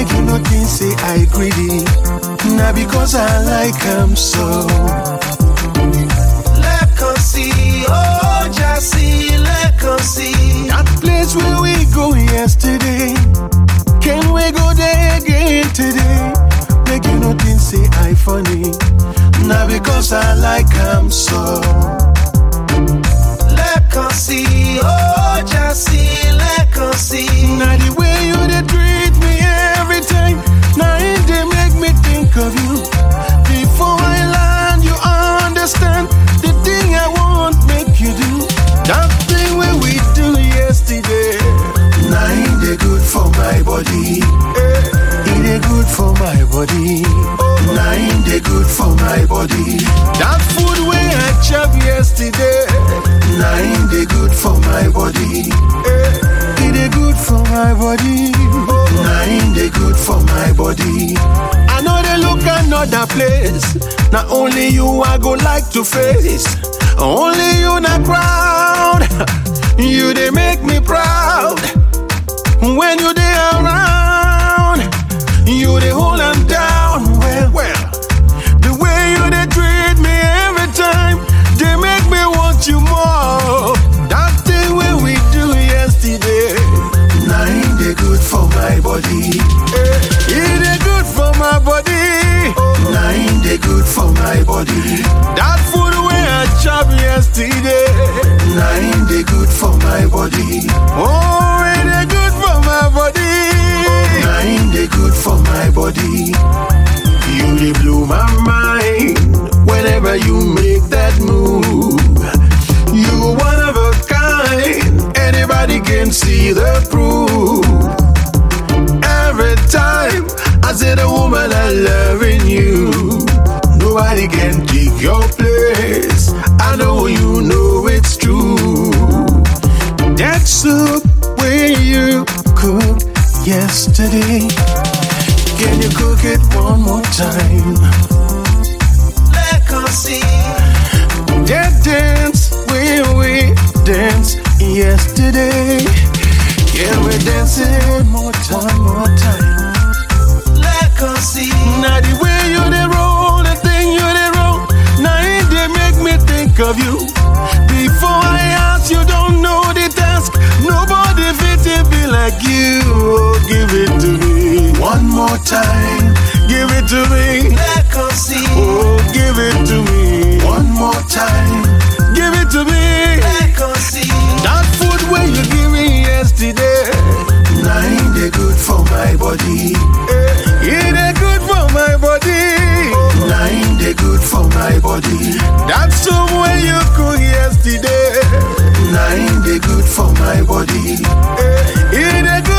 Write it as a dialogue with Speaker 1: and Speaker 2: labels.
Speaker 1: Make you no think say I greedy. Now because I like am so.
Speaker 2: Lẹ́ẹ̀kan sí i, ó já sí i lẹ́ẹ̀kan sí i.
Speaker 1: That place where we go yesterday. Can we go there again today? Make you no think say I funny. Now because I like am so.
Speaker 2: Lẹ́ẹ̀kan sí i, ó já sí i lẹ́ẹ̀kan sí i.
Speaker 1: Now the way you dey treat me every time, now it dey make me think of you. Before I land, you understand the thing I want make you do. That thing wey we do yesterday, now it dey good for my body. Eh, It dey good for my body. Now it dey good for my body. That food wey I chop yesterday, now it dey good for my body. Eh, It dey good for my body. Now it dey good for my body. I know they look another place. Not only you I go like to face. Only you not proud. You they make me proud. When you they around, you they hold them down. Well, well. The way you they treat me every time, they make me want you more. That thing when we do yesterday, now it they good for my body. Eh, It they good for my body. Now it they good for my body. That food where I chop yesterday, now it they good for my body. Oh, it they good for my body. Now it they good for my body. You they blow my mind whenever you make that move. You one of a kind, anybody can see the proof. Every time I say the woman I loving you, nobody can take your place. I know you know it's true. That soup where you cooked yesterday. Can you cook it one more time?
Speaker 2: Lẹ́ẹ̀kan sí i.
Speaker 1: That dance where we danced yesterday. Can we dance it one more time, more time?
Speaker 2: Lẹ́ẹ̀kan sí i.
Speaker 1: Now the way you dey roll, the thing you dey roll, now it dey make me think of you. Before I ask, you don't know the task. Nobody fit it be like you. Oh, give it to me one more time. Give it to me.
Speaker 2: Lẹ́ẹ̀kan sí i.
Speaker 1: Oh, give it to me one more time. Give it to me.
Speaker 2: Lẹ́ẹ̀kan sí i.
Speaker 1: That food where you give me yesterday, now it dey good for my body. Eh, It dey good for my body. Now it dey good for my body. That soup where you cook yesterday, now it dey good for my body. Eh, It dey good